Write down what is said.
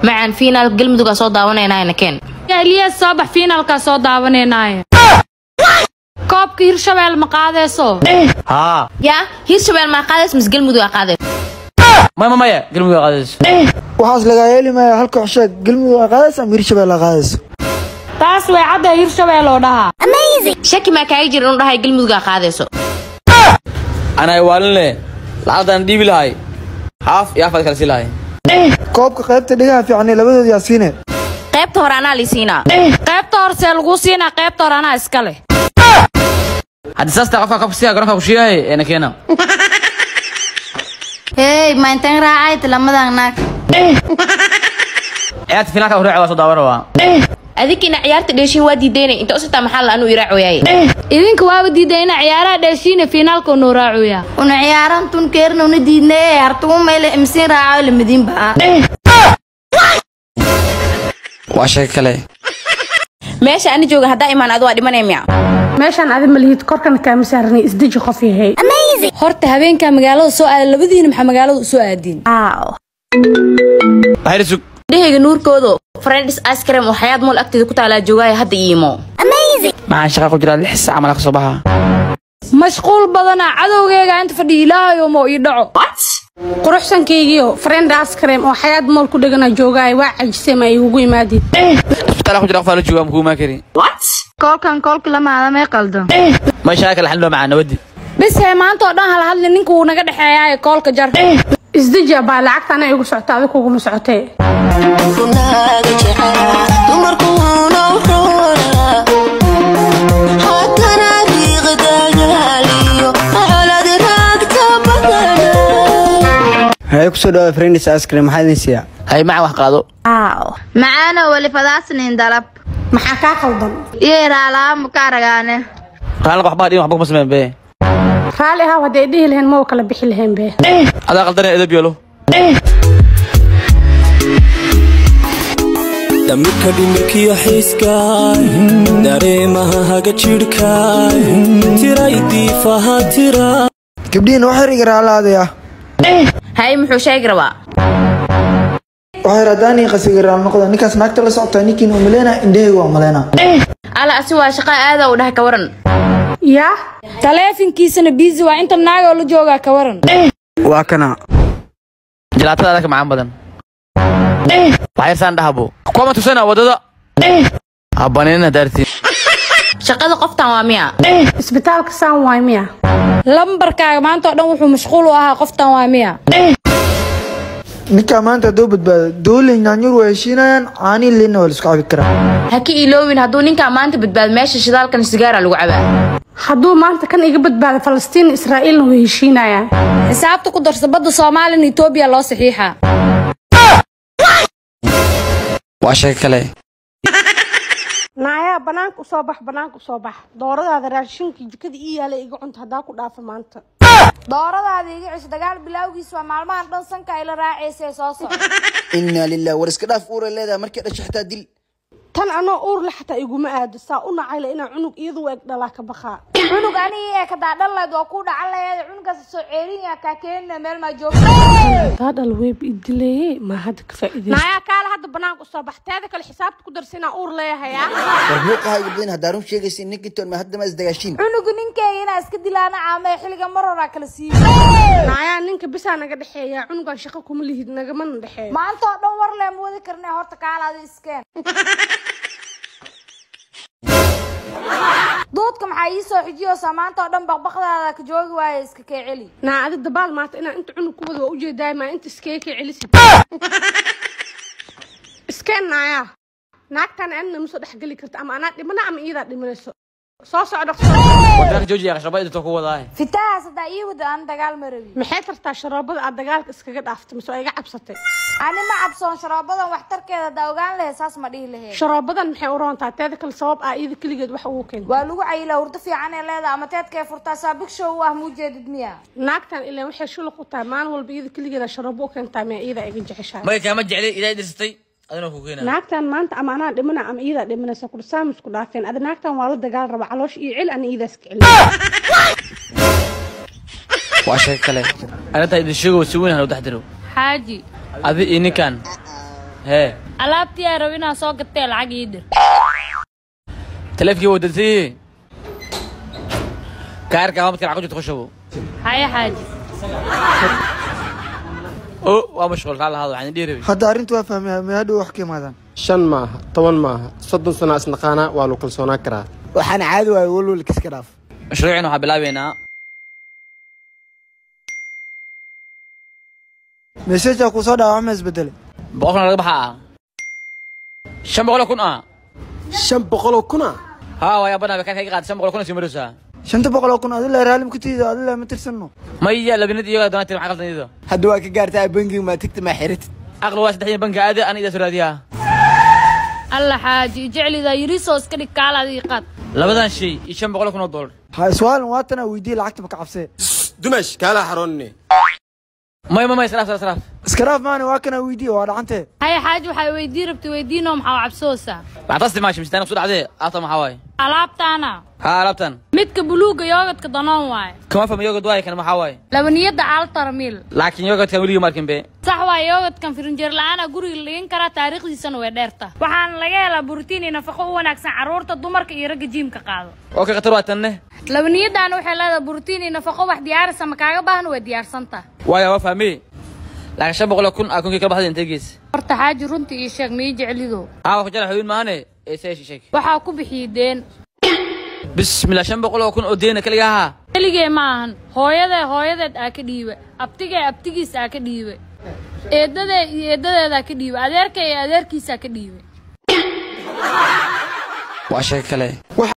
macaan fiinaal galmudug aa soo daawanaynaayna keen eliyas soo bax fiinaalkaa soo daawanaynaaya koobka hirshabeel ma qaadayso haa yaa hirshabeel maa qaadays mise galmudug aa qaadays maya maya galmudug qaadayso waxaas lagaa yeeli maaya halka xusheeg galmudug aa qaadaysa ama hirshabelle aa qaadayso taas way cadda hirshabeel oo dhahaa shaki maa kaaga jira inuu dhahay galmudug aa qaadayso anay waalinle lacagtaan dhiibi lahay haaf iyo afaad kala sii lahay koobka qaybta dhigaha fiican ee labadood yaa siine qaybta hore anaa lii siinaa qaybta horsee laguu siinaa qaybta hore anaa iska leh haddii saastaa qofka kabsiya garoonka kushiyahay eena keena hey mayntan raacay tilamadan naag ciyaarta finaalka horreeca waa soo daawan rabaa adinkina ciyaarta dheeshin waa diidaynay inta usitaa maxaa la anuu iraacoyaaye idinka waaba diiday ina ciyaaraha dheeshiina fiinaalka noo raacuya una ciyaaran tun keerna una diidnay hartuu meyle imsiin raacayo lamadiin baa waa sheeko kale meesha ani jooga haddaa imaan adu waa dhimanaya miya meeshaan adi malihid korkana kaama saarnay isdeji qof yahay horta habeenkaa magaalada soo aada labadiina maxaa magaalada usoo aadiin waxayna sug dhehayga nuurkoodo friends ice cream oo xayaad mool agteeda ku taalaa joogaayo hadda iimo maxaan shaqa ku jiraa lix saac mala ka soo baxa mashquul badana cadowgeega inta fadhiya ilaahayo moo ii dhaco quruxsankaygiio friend askrem oo xayaad mool ku dhegana joogaayo waa cajisay ma igugu imaadid isbitaal ku jira qof la jooga makuu imaan kari koolkan koolka lamaada may qaldo may shaqa kale xalin macaa nabadi bis hee maanta oo dhan hala hadli ninka wuu naga dhexeeyaayo koolka jar isdeji baa lacagta ana igu socota adig kuguma socotee haye kusoo dhawaada friends ice cream maxaa idin siiyaa hay maca wax qaado macaano weli fadaasnin dalab maxaa kaa qaldan iyo iraalaamu ka aragaane raalka waxbaa dhiin waxba kuma sameyn be raalli ahaw hadday dhihi lahayn ma kala bixi lahayn be adaa qaldanee edab yeelo dhamirka dhimirkiyo xiiskaay dareemaha haga jidhkaay tiray diifaha tira gabdhihiina waxay iga raalaadaya hay muxuu sheegi rabaa waxay radaanii qasiga raal noqda ninkaas naagta la socotaa ninkiina umaleyna indhahayga waa maleyna alla asi waa shaqa aada u dhahay ka waran yaa taleefinkiisana biisi waa inta naagoo la joogaa ka waran waa kana jalaatada adaka macaan badan waxyarsaan dhahabo kuwama tusana wadada habanina daartiin shaqada qoftan waa miya isbitaalka saan waay miya lambarkaaga maanta oo dhan wuxuu mashquul u ahaa qoftan waa miya ninkaa maanta hadduu badbaado dooley nyaanyur waa heshiinayaan caanii liinna waa la isku cabi karaa ha ka iloowin hadduu ninkaa maanta badbaado meesha shidaalkan sigaara lagu cabaa hadduu maanta kan iga badbaado falastiin israa'iilna way heshiinayaan xisaabta ku darsa badda soomaaliya iyo etoobiya loo saxiixaa waa sheeko kale naayaa banaanka usoo bax banaanka usoo bax dooradaada raashinkii jikada ii yaala iga cunta haddaa ku dhaafa maanta dooradaada iga cisho dagaal bilaawgiis waa maalmahan dhan sanka ayla raacaysay soo soco inaa lilah war iska dhaaf uura leedahay markay dhasho xitaa dil tan anoo uur le xataa iguma aado saa u nacayla inaan cunug iyadu eg dhalaa ka baqaa cunug anigi ee ka daadhalayd waa ku dhacan laheed cunugaas soo ceerinaya kaa keenina meel maa joogta daadhal weeb idileeye maa hadda ka faa'iideysta naayaa kaale hadda banaanka usoo bax teeda kale xisaabta ku darsa inaan uur leeyahayaa war muuqaha gabdhayn haddaa run sheegaysa ninkintoon ma hadda ma isdagaashiin cunugu ninkeyga inaa iska dilaana caamee xilliga mar horaa kala siiyo naayaa ninka bisaa naga dhexeeya cunugan shaqo kuma lihid nagamana dhexeeyo maanta oo dhan war lee ma wadi karnay horta kaalaada iskeen duudka maxaa ii soo xijiyoosaa maanta oo dhan baqbaqdaada ka joogi waaya iska kee celi naa adi dabaal maanta inaan inta cunug ku wada waa ujeedaay maa inta iskee kee celisid iskeen naayaa naagtaan anina ma soo dhexgeli karta ama anaa dhimana ama iyadaa dhimanayso soo socdo wadaanka joojiya qashraba idinto ku wadaa fitahaas haddaa ii wada aan dagaal ma rabi maxay tartaa sharoobada aad dagaalka iskaga dhaaftay mise waa iga cabsatay ani ma cabsoon sharoobadan waxtarkeeda haddaa ogaan lahayd saas ma dhihi lahayd sharoobadan maxay u roontaa teeda kale sabab ah iyada keligeed wax ugu keenta waa lagu cayilaa hurdo fiican ee leedahay ama teedkay furtaa saabig show u ah muu jeedid miya naagtan ilaan waxay shuluq u tahay maalin walba iyada keligeeda sharoobo u keentaa miya iyada iga jeceshahay may kaama jeclay idaa dhirsatay adina ku keena naagtan maanta ama anaa dhimana ama iyadaa dhimanaysa kudha saamis ku dhaafeen adi naagtan waa la dagaal raba caloosh iyo cel ana iyadaas ka celi waa sheeko kale arrintaa idin sheego si weyn hanu dhex diro xaaji adi iyo ninkan hee alaabtii aa rabo inaan soo gatee lacag ii dir taleefkii wadansii kaarka ama midka lacag ku jirta ku shubo haya xaaji o waa mashquul kaa lahado waxaan dhihi rabay hadda arrintu waa fahmay ma hadhow wax ka imaadaan shan maaha toban maaha soddon sano isnaqaanaa waa lagu kalsoonaan karaa waxaan caadi waayo walwalka iska dhaaf mashruucina waxaan bilaabeynaa meseejaa kuu soo dhaawacma isbedele boqol kun laga baxaa shan boqol oo kun ah shan boqoloo kuna haa waa yaabana kaarka iga qaatay shan boqol kun sii maraysaa shanta boqol oo kun adila raalim ku tiida adila ma tirsanno maya labinad iyagaa doonaa tiri maxaa qaldan iyada hadda waa ka gaartaa bangiga maa tigta maa xiratid aqli waa saddexdii banka aada ana idaa soo raadiyaa alla xaaji jeclida yiriisoo iska dhig kaala adii qaad labadan shay iyo shan boqol oo kun oo dollar ha iswaalin waatana weydiiye lacagta ma ka cabsee dumash kaalaa xaroonine may may may israaf israaf israaf iska dhaaf maani waa kana weydiiye waa dhacantee haya xaaji waxay weydii rabtay weydiinoo maxaa cabsoosaa lacagtaas isticmaashay mistaan kusoo dhacdee aabta maxaa waaye alaabtaana haa alaabtan midka buluuga yoogadka danoon waaye kama fahmi yogad waaye kan maxaa waaye labaniyadda altar mil laakiin yogadkan weligii markin be sax waa yoogadkan firinjeer la-aana guriga la dhigan karaa taariikhdiisana way dheerta waxaana laga helaa borotiin iyo nafaqo u wanaagsan carruurta dumarka iyo ragga jiimka qaado okay khatar waa tanne labaniyadaana waxay leedahay borotiin iyo nafaqo wax diyaarisa ma kaaga baahna way diyaarsanta waaya waa fahmi laakiin shan boqol oo kun aa kunkii kala baxday intee gees horta xaaji runtii ii sheeg mii jeclido haa waa ku jara xuduud maahane ee see sheeg waxaa ku bixiyey deen bismillah shan boqol oo kun oo deena kaliga ahaa keligee ma ahan hooyadee hooyadeed aa ka dhiiba abtigee abtigiis aa ka dhiiba eedadee iyo eedadeedaa ka dhiiba adeerka iyo adeerkiisaa ka dhiiba waa sheeg kale